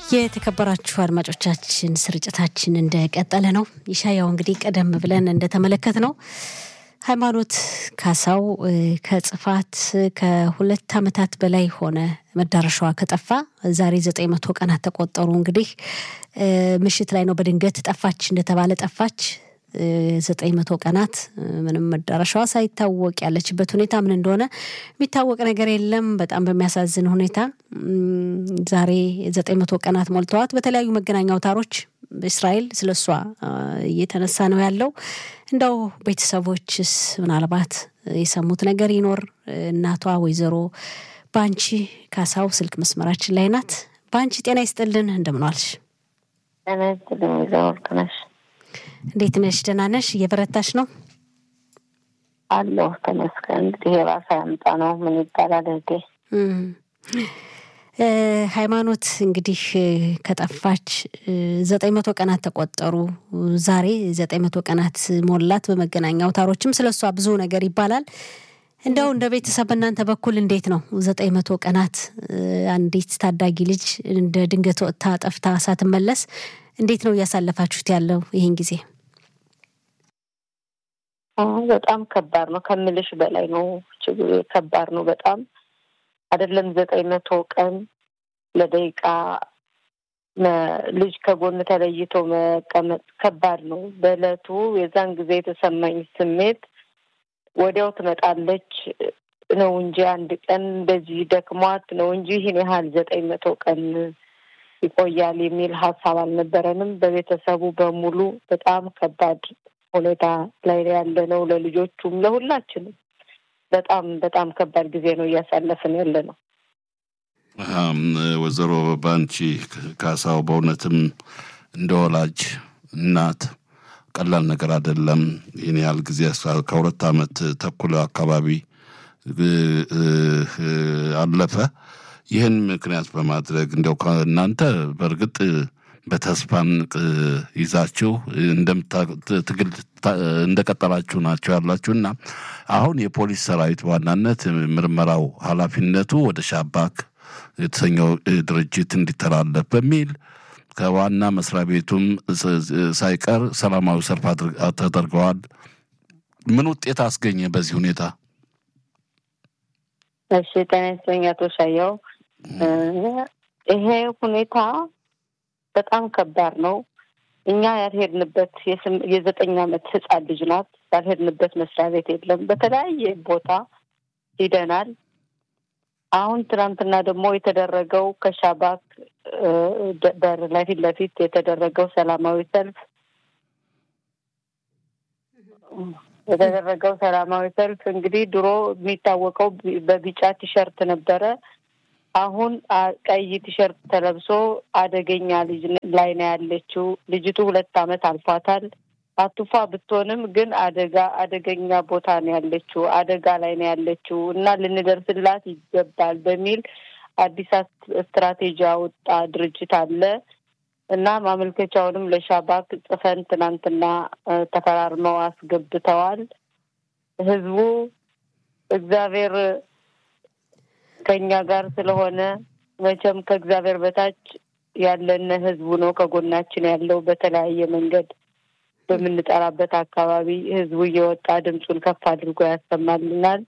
የተከበራችሁ አድማጮቻችን ስርጭታችን እንደቀጠለ ነው። ይሻያው እንግዲህ ቀደም ብለን እንደተመለከት ነው ሃይማኖት ካሳው ከጽፋት ከሁለት ዓመታት በላይ ሆነ መዳረሻዋ ከጠፋ ዛሬ ዘጠኝ መቶ ቀናት ተቆጠሩ። እንግዲህ ምሽት ላይ ነው በድንገት ጠፋች እንደተባለ ጠፋች። ዘጠኝ መቶ ቀናት ምንም መዳረሻዋ ሳይታወቅ ያለችበት ሁኔታ ምን እንደሆነ የሚታወቅ ነገር የለም። በጣም በሚያሳዝን ሁኔታ ዛሬ ዘጠኝ መቶ ቀናት ሞልተዋት በተለያዩ መገናኛ አውታሮች በእስራኤል ስለ እሷ እየተነሳ ነው ያለው። እንደው ቤተሰቦችስ ምናልባት የሰሙት ነገር ይኖር? እናቷ ወይዘሮ በአንቺ ካሳው ስልክ መስመራችን ላይ ናት። በአንቺ ጤና ይስጥልን፣ እንደምን ዋልሽ? ጤና ይስጥልኝ ወይዘሮ ወርቅነሽ። እንዴት ነሽ? ደህና ነሽ? እየበረታሽ ነው? አለሁ ተመስገን። እንግዲህ የባሰ ያምጣ ነው ምን ይባላል እህቴ። ሃይማኖት እንግዲህ ከጠፋች ዘጠኝ መቶ ቀናት ተቆጠሩ። ዛሬ ዘጠኝ መቶ ቀናት ሞላት። በመገናኛ አውታሮችም ስለ እሷ ብዙ ነገር ይባላል። እንደው እንደ ቤተሰብ በእናንተ በኩል እንዴት ነው ዘጠኝ መቶ ቀናት አንዲት ታዳጊ ልጅ እንደ ድንገት ወጥታ ጠፍታ ሳትመለስ እንዴት ነው እያሳለፋችሁት ያለው ይህን ጊዜ? በጣም ከባድ ነው ከምልሽ በላይ ነው። ከባድ ነው በጣም አይደለም ዘጠኝ መቶ ቀን ለደቂቃ ልጅ ከጎን ተለይቶ መቀመጥ ከባድ ነው። በእለቱ የዛን ጊዜ የተሰማኝ ስሜት ወዲያው ትመጣለች ነው እንጂ አንድ ቀን እንደዚህ ደክሟት ነው እንጂ ይህን ያህል ዘጠኝ መቶ ቀን ይቆያል የሚል ሀሳብ አልነበረንም። በቤተሰቡ በሙሉ በጣም ከባድ ሁኔታ ላይ ያለ ነው። ለልጆቹም ለሁላችንም በጣም በጣም ከባድ ጊዜ ነው እያሳለፍን ያለ ነው። ወይዘሮ ባንቺ ካሳው በእውነትም እንደ ወላጅ እናት ቀላል ነገር አይደለም። ይህን ያህል ጊዜ ከሁለት ዓመት ተኩል አካባቢ አለፈ። ይህን ምክንያት በማድረግ እንዲያው እናንተ በእርግጥ በተስፋን ይዛችሁ ትግል እንደቀጠላችሁ ናቸው ያላችሁ እና አሁን የፖሊስ ሰራዊት በዋናነት ምርመራው ኃላፊነቱ ወደ ሻባክ የተሰኘው ድርጅት እንዲተላለፍ በሚል ከዋና መስሪያ ቤቱም ሳይቀር ሰላማዊ ሰልፍ ተደርገዋል። ምን ውጤት አስገኘ በዚህ ሁኔታ? እሺ ጤና ይስጥልኝ አቶ ሻየው። ይሄ ሁኔታ በጣም ከባድ ነው። እኛ ያልሄድንበት የዘጠኝ ዓመት ህፃን ልጅ ናት። ያልሄድንበት መስሪያ ቤት የለም። በተለያየ ቦታ ሂደናል። አሁን ትናንትና ደግሞ የተደረገው ከሻባክ በር ላይ ፊት ለፊት የተደረገው ሰላማዊ ሰልፍ የተደረገው ሰላማዊ ሰልፍ እንግዲህ ድሮ የሚታወቀው በቢጫ ቲሸርት ነበረ። አሁን ቀይ ቲሸርት ተለብሶ አደገኛ ልጅ ላይ ነው ያለችው። ልጅቱ ሁለት ዓመት አልፏታል። አቱፋ ብትሆንም ግን አደጋ አደገኛ ቦታ ነው ያለችው፣ አደጋ ላይ ነው ያለችው እና ልንደርስላት ይገባል በሚል አዲስ ስትራቴጂ ያወጣ ድርጅት አለ እና ማመልከቻውንም ለሻባክ ጽፈን ትናንትና ተፈራርመው አስገብተዋል። ህዝቡ እግዚአብሔር ከኛ ጋር ስለሆነ መቼም ከእግዚአብሔር በታች ያለን ህዝቡ ነው ከጎናችን ያለው። በተለያየ መንገድ በምንጠራበት አካባቢ ህዝቡ እየወጣ ድምፁን ከፍ አድርጎ ያሰማልናል።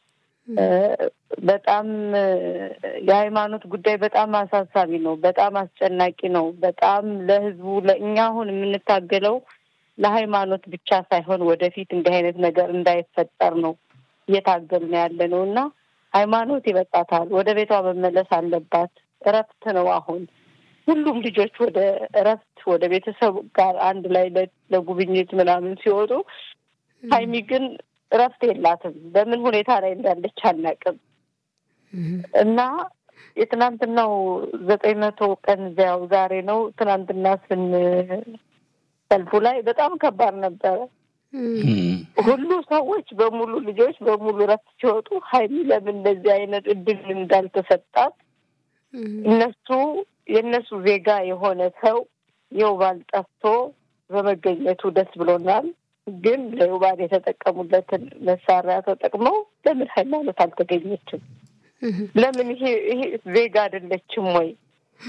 በጣም የሃይማኖት ጉዳይ በጣም አሳሳቢ ነው። በጣም አስጨናቂ ነው። በጣም ለህዝቡ ለእኛ አሁን የምንታገለው ለሃይማኖት ብቻ ሳይሆን ወደፊት እንዲህ አይነት ነገር እንዳይፈጠር ነው እየታገልን ያለ ነው እና ሃይማኖት ይበቃታል። ወደ ቤቷ መመለስ አለባት። እረፍት ነው አሁን ሁሉም ልጆች ወደ እረፍት ወደ ቤተሰብ ጋር አንድ ላይ ለጉብኝት ምናምን ሲወጡ፣ ሀይሚ ግን እረፍት የላትም። በምን ሁኔታ ላይ እንዳለች አናውቅም። እና የትናንትናው ዘጠኝ መቶ ቀን እዚያው ዛሬ ነው። ትናንትና ስን ሰልፉ ላይ በጣም ከባድ ነበረ። ሁሉ ሰዎች በሙሉ ልጆች በሙሉ እረፍት ሲወጡ ሀይሚ ለምን እንደዚህ አይነት እድል እንዳልተሰጣት እነሱ የእነሱ ዜጋ የሆነ ሰው የውባል ጠፍቶ በመገኘቱ ደስ ብሎናል። ግን ለውባል የተጠቀሙለትን መሳሪያ ተጠቅመው ለምን ሃይማኖት አልተገኘችም? ለምን ይሄ ይሄ ዜጋ አይደለችም ወይ?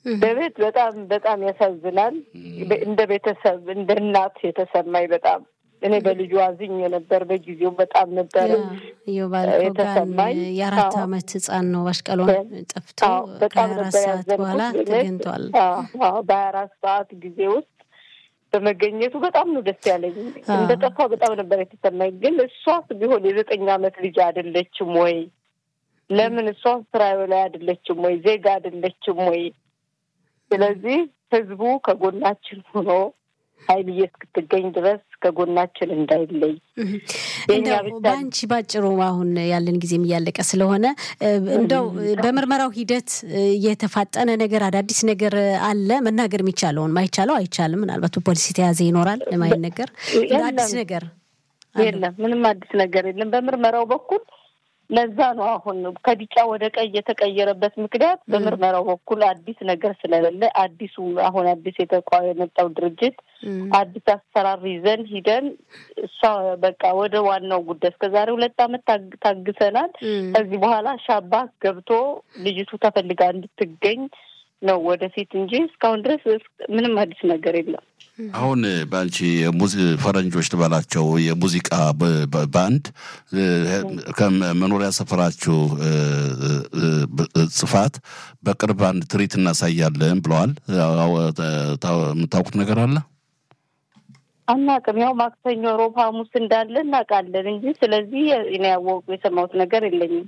በቤት በጣም በጣም ያሳዝናል። እንደ ቤተሰብ እንደ እናት የተሰማኝ በጣም እኔ በልጁ አዝኜ ነበር። በጊዜው በጣም ነበር የተሰማኝ። የአራት አመት ህጻን ነው። አሽቀሏን ጠፍቶ በጣም ከአራት ነበር ሰዓት በኋላ ያዘንኩት። ተገኝቷል። በሀያ አራት ሰዓት ጊዜ ውስጥ በመገኘቱ በጣም ነው ደስ ያለኝ። እንደ ጠፋ በጣም ነበር የተሰማኝ። ግን እሷስ ቢሆን የዘጠኝ አመት ልጅ አይደለችም ወይ? ለምን እሷ ስራዬ ላይ አይደለችም ወይ? ዜጋ አይደለችም ወይ? ስለዚህ ህዝቡ ከጎናችን ሆኖ ሀይልዬ እስክትገኝ ድረስ ከጎናችን እንዳይለይ የእኛ እንደው ብቻ በአንቺ ባጭሩ አሁን ያለን ጊዜም እያለቀ ስለሆነ እ፣ እንደው በምርመራው ሂደት እ፣ የተፋጠነ ነገር አዳዲስ ነገር አለ መናገር የሚቻለውን ማይቻለው አይቻልም። ምናልባት በፖሊስ የተያዘ ይኖራል የማይነገር የለም። አዲስ ነገር አለ? የለም ምንም አዲስ ነገር የለም። በምርመራው በኩል ለዛ ነው አሁን ከቢጫ ወደ ቀይ የተቀየረበት ምክንያት በምርመራው በኩል አዲስ ነገር ስለሌለ አዲሱ አሁን አዲስ የተቋ የመጣው ድርጅት እም፣ አዲስ አሰራር ይዘን ሂደን እሷ በቃ ወደ ዋናው ጉዳይ እስከ ዛሬ ሁለት ዓመት ታግ- ታግሰናል። እም፣ ከዚህ በኋላ ሻባክ ገብቶ ልጅቱ ተፈልጋ እንድትገኝ ነው ወደፊት እንጂ እስካሁን ድረስ ምንም አዲስ ነገር የለም። አሁን በአንቺ የሙዚ ፈረንጆች ትበላቸው የሙዚቃ ብ- ብ- ባንድ እ፣ ከመኖሪያ ሰፈራችሁ እ፣ እ፣ ብ- ጽፋት በቅርብ አንድ ትርኢት እናሳያለን ብለዋል። አዎ፣ ታ- የምታውቁት ነገር አለ? አናውቅም። ያው ማክሰኞ፣ ሮብ፣ ሐሙስ እንዳለ እናውቃለን እንጂ ስለዚህ እኔ ያወቁ የሰማሁት ነገር የለኝም።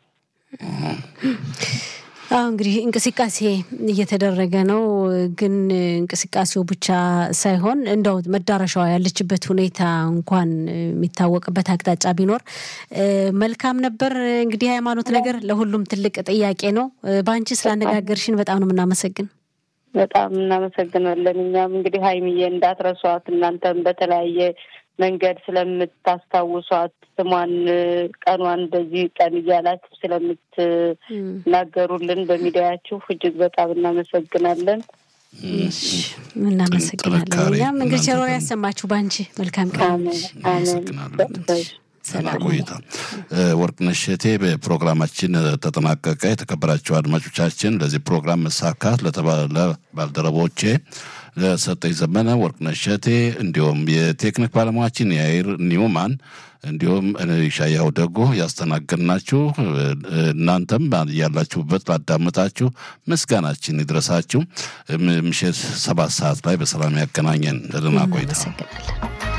አሁ እንግዲህ እንቅስቃሴ እየተደረገ ነው። ግን እንቅስቃሴው ብቻ ሳይሆን እንደው መዳረሻዋ ያለችበት ሁኔታ እንኳን የሚታወቅበት አቅጣጫ ቢኖር እ፣ መልካም ነበር። እንግዲህ ሃይማኖት ነገር ለሁሉም ትልቅ ጥያቄ ነው። እ፣ በአንቺ ስላነጋገርሽን በጣም ነው የምናመሰግን። በጣም እናመሰግናለን። እኛም እንግዲህ ሀይሚዬ እንዳትረሷት እናንተም በተለያየ መንገድ ስለምታስታውሷት ስሟን፣ ቀኗን በዚህ ቀን እያላችሁ ስለምትናገሩልን በሚዲያችሁ እጅግ በጣም እናመሰግናለን። እሺ፣ እናመሰግናለን። ጥንካሬ እኛም እንግዲህ ቸሮ እናንተ ያሰማችሁ በአንቺ መልካም ቀን። አሜን አሜን። እናመሰግናለን። ሰላም ሰላም ቆይታ። ወርቅነሽ እቴ በፕሮግራማችን ተጠናቀቀ። የተከበራቸው አድማጮቻችን ለዚህ ፕሮግራም መሳካት ለተባለ ባልደረቦቼ ለሰጠኝ ዘመነ፣ ወርቅነሽ እቴ እንዲሁም የቴክኒክ ባለሙያችን የአይር ኒውማን እንዲሁም ሻያው ደጎ ያስተናገድናችሁ እናንተም ያላችሁበት ላዳመጣችሁ ምስጋናችን ይድረሳችሁ። ምሽት ሰባት ሰዓት ላይ በሰላም ያገናኘን። ደህና ቆይታ። እናመሰግናለን።